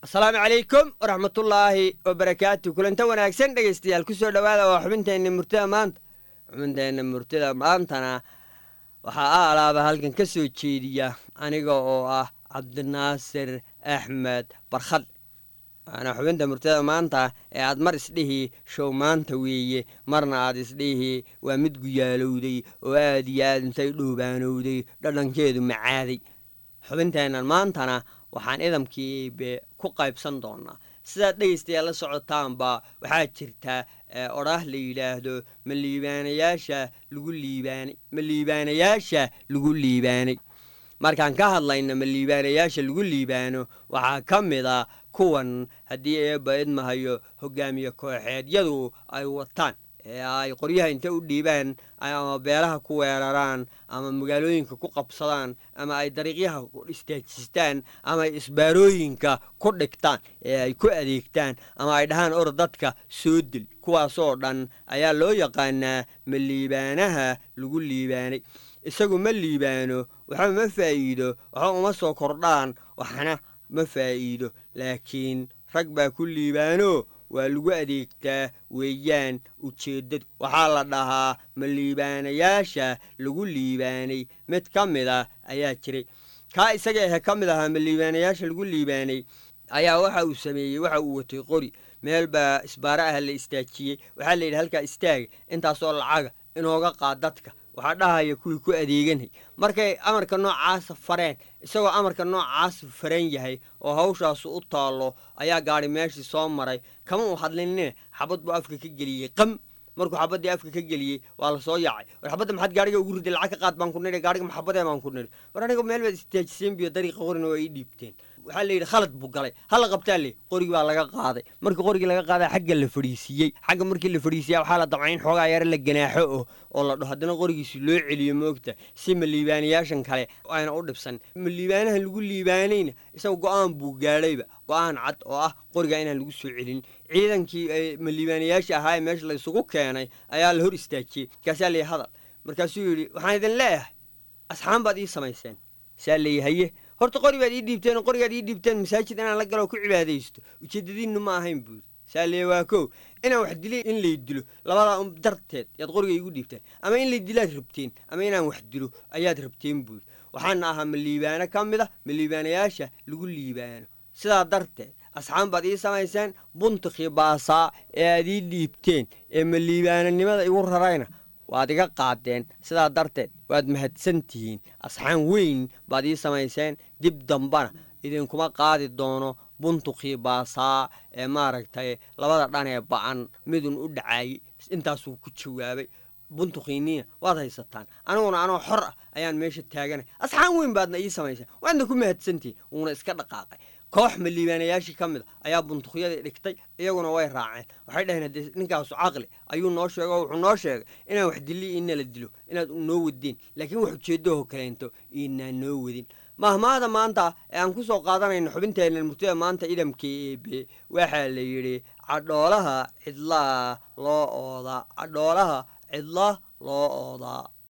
asalaamu calaykum waraxmatullaahi wabarakaatu kulanta wanaagsan dhegaystayaal kusoo dhowaada waa xubinteenna murtida maanta xubinteenna murtida maantana waxaa a alaaba halkan ka soo jeediya aniga oo ah cabdinaasir axmed barkhad waana xubinta murtida maanta ee aad mar isdhihi show maanta weeye marna aad isdhihi waa mid guyaalowday oo aad iyo aad intay dhoobaanowday dhadhankeedu macaaday xubinteennan maantana waxaan idamkiibe ku qaybsan doonaa sidaad dhegaystayaal la socotaanba waxaa jirta odhaah la yidhaahdo ma liibaanayaasha lagu liibaanay ma liibaanayaasha lagu liibaanay markaan ka hadlayna ma liibaanayaasha lagu liibaano waxaa ka mid a kuwan haddii eebba idmahayo hogaamiye kooxeedyadu ay wataan ee ay qoryaha inta u dhiibaan ama beelaha ku weeraraan ama magaalooyinka ku qabsadaan ama ay dariiqyaha istaajistaan ama ay isbaarooyinka ku dhigtaan ee ay ku adeegtaan ama ay dhahaan or dadka soo dil kuwaasoo dhan ayaa loo yaqaanaa ma liibaanaha lagu liibaanay isagu ma liibaano waxba ma faa'iido waxba uma soo kordhaan waxna ma faa'iido laakiin rag baa ku liibaano waa lagu adeegtaa weeyaan ujeeddadu waxaa la dhahaa ma liibaanayaasha lagu liibaanay mid ka mid a ayaa jiray kaa isaga ahe ka mid ahaa ma liibaanayaasha lagu liibaanay ayaa waxa uu sameeyey waxa uu watay qori meel baa isbaaro ah la istaajiyey waxaa la yidhi halkaa istaaga intaasoo lacaga inooga qaad dadka waxaa dhahaya kuwii ku adeeganay markay amarka noocaasa fareen isagoo amarka noocaasa faran yahay oo hawshaasu u taallo ayaa gaadhi meeshii soo maray kama uu hadlinine xabad buu afka ka geliyey qam markuu xabaddii afka ka geliyey waa la soo yaacay war xabadda maxaad gaariga ugu riday lacag ka qaad baan ku nidhi gaariga maxabadee baan ku nidhi war aniga meel baad istaajiseen biyo dariiqa qorina waa ii dhiibteen waxaa la yidhi khalad buu galay hala qabtaa le qorigi baa laga qaaday markii qorigii laga qaadaa xagga la fadhiisiiyey xagga markii la fadhiisiya waxaa la damcay in xoogaa yare la ganaaxo oh oo la dhaho haddana qorigiisi loo celiyo moogta si ma liibaanayaashan kale ayna u dhibsan ma liibaanaha lagu liibaanayna isaga go-aan buu gaadhayba go-aan cad oo ah qoriga inaan lagu soo celin ciidankii ma liibaanayaasha ahaa ee meesha laysugu keenay ayaa la hor istaajiyey markaasaa layihi hadal markaasuu yidhi waxaan idin leeyahay asxaan baad ii samayseen saa layi haye horta qori baad ii dhiibteen oo qorigaad ii dhiibteen masaajid inaan la galo ku cibaadaysto ujeedadiinnu ma ahayn buuri saaliye waa kow inaan wax dilay in lay dilo labadaa un darteed yaad qoriga iigu dhiibteen ama in lay dilaad rabteen ama inaan wax dilo ayaad rabteen buuri waxaana ahaa ma liibaano ka mid a ma liibaanayaasha lagu liibaano sidaa darteed asxaan baad ii samayseen buntikii baasaa ee aad ii dhiibteen ee ma liibaananimada igu rarayna waad iga qaadeen sidaa darteed waad mahadsan tihiin asxaan weyn baad ii samayseen dib dambana idinkuma qaadi doono buntukii baasaa ee maaragtay labada dhan ee ba-an midun u dhacaayey intaasuu ku jawaabay buntukiiniina waad haysataan aniguna anoo xor ah ayaan meesha taaganay asxaan weyn baadna ii samayseen waadna ku mahadsantihiin uuna iska dhaqaaqay koox ma liibaanayaashii ka mid a ayaa buntukyadii dhigtay iyaguna way raaceen waxay dhaheen haddee ninkaasu caqli ayuu noo sheegay oo wuxuu noo sheegay inaan wax dili inala dilo inaad noo wadeen laakiin wax ujeedaho kaleento inaan noo wadin mahmaada maanta ee aan ku soo qaadanayno xubinteenna murtida maanta idamka eebe waxaa la yidhi cadhoolaha cidlaa loo oodaa cadhoolaha cidla loo oodaa